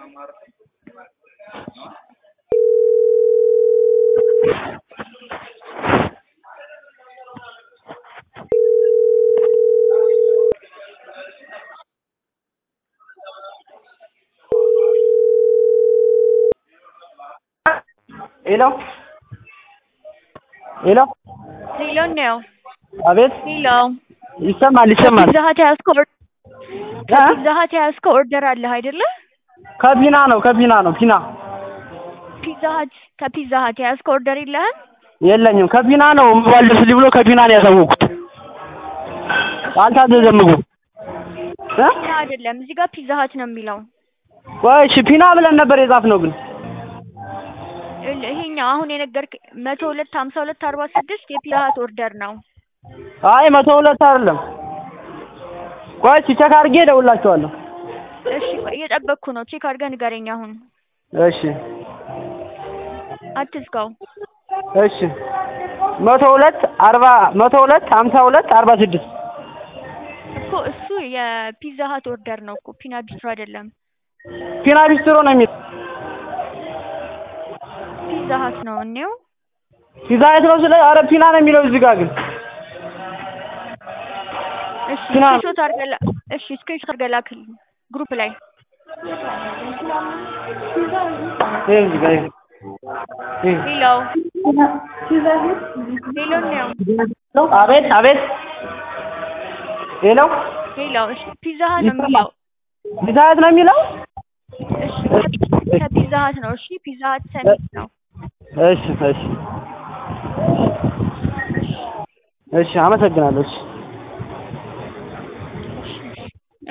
ሄሎ ሄሎ ሄሎ ነው። አቤት ሄሎ ይሰማል ይሰማል ከፒዛ ሀት የያዝከው ኦር- ከፒዛ ሀት የያዝከው ኦርደር አለህ አይደለ? ከፒና ነው ከፒና ነው ፒና ፒዛ ሀት ከፒዛ ሀት የያዝከው ኦርደር የለህም? የለኝም ከፒና ነው ሞባይል ደርስልኝ ብሎ ከፒና ነው ያሳወቁት አልታዘዘም ምግቡ እ ፒዛ አይደለም እዚህ ጋር ፒዛ ሀት ነው የሚለው። ቆይ እሺ ፒና ብለን ነበር የጻፍነው ግን ይኸውልህ፣ ይሄኛው አሁን የነገርክ መቶ ሁለት ሀምሳ ሁለት አርባ ስድስት የፒዛ ሀት ኦርደር ነው። አይ መቶ ሁለት አይደለም ቆይ እሺ ቼክ አድርጌ እደውልላችኋለሁ እሺ ቆይ እየጠበቅኩ ነው። ቼክ አድርገህ ንገረኝ አሁን። እሺ አትዝጋው። እሺ መቶ ሁለት አርባ መቶ ሁለት ሀምሳ ሁለት አርባ ስድስት እኮ እሱ የፒዛ ሀት ኦርደር ነው እኮ ፒና ቢስትሮ አይደለም። ፒና ቢስትሮ ነው የሚል ፒዛ ሀት ነው እኔው ፒዛ የት ነው ስለ ኧረ ፒና ነው የሚለው እዚህ ጋር ግን እሺ ፒና ስክሪንሾት አድርገህ ላ- እሺ ስክሪንሾት አድርገህ ላክልኝ ግሩፕ ላይ ይሄ እዚህ ጋር ይሄ ይሄ ሄሎ ሄሎ ነው አቤት አቤት ሄሎ ሄሎ እሺ ፒዛ ሀት ነው የሚለው ፒዛ የት ነው የሚለው እሺ ከ- ከፒዛ ሀት ነው እሺ ፒዛ ሀት ሰሚት ነው እሺ እሺ እሺ አመሰግናለሁ እሺ